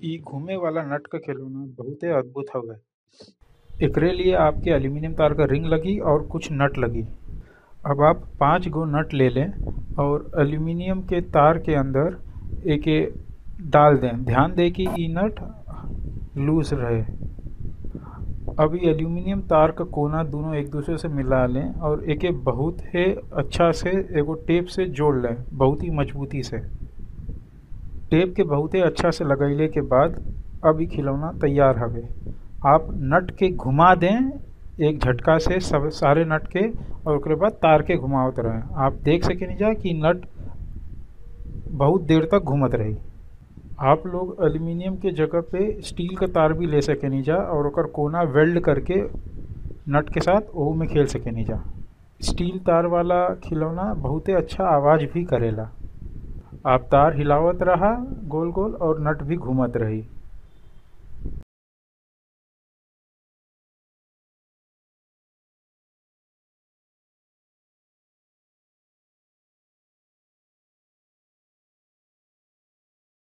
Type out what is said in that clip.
इ घुमे वाला नट क खिलौना बहुते अद्भुत हवे एकरे लिए आपके एल्यूमीनियम तार क रिंग लगी और कुछ नट लगी अब आप पाँच गो नट ले लें और एल्यूमीनियम के तार के अंदर एके डाल दें ध्यान दें कि इ नट लूज रहे अब इ एल्यूमीनियम तार क कोना दोनों एक दूसरे से मिला लें और एके बहुत ही अच्छा से एगो टेप से जोड़ लें बहुत ही मजबूती से टेप के बहुते अच्छा से लगैले के बाद अब इ खिलौना तैयार हवे आप नट के घुमा दें एक झटका से सब सारे नट के और ओकरे बाद तार के घुमावत रहें आप देख सकेनिजा कि नट बहुत देर तक घूमत रही आप लोग एल्यूमीनियम के जगह पे स्टील का तार भी ले सकेनिजा और ओकर कोना वेल्ड करके नट के साथ ओहू में खेल सकेनिजा स्टील तार वाला खिलौना बहुते अच्छा आवाज भी करेला आप तार हिलावत रहा गोल गोल और नट भी घूमत रही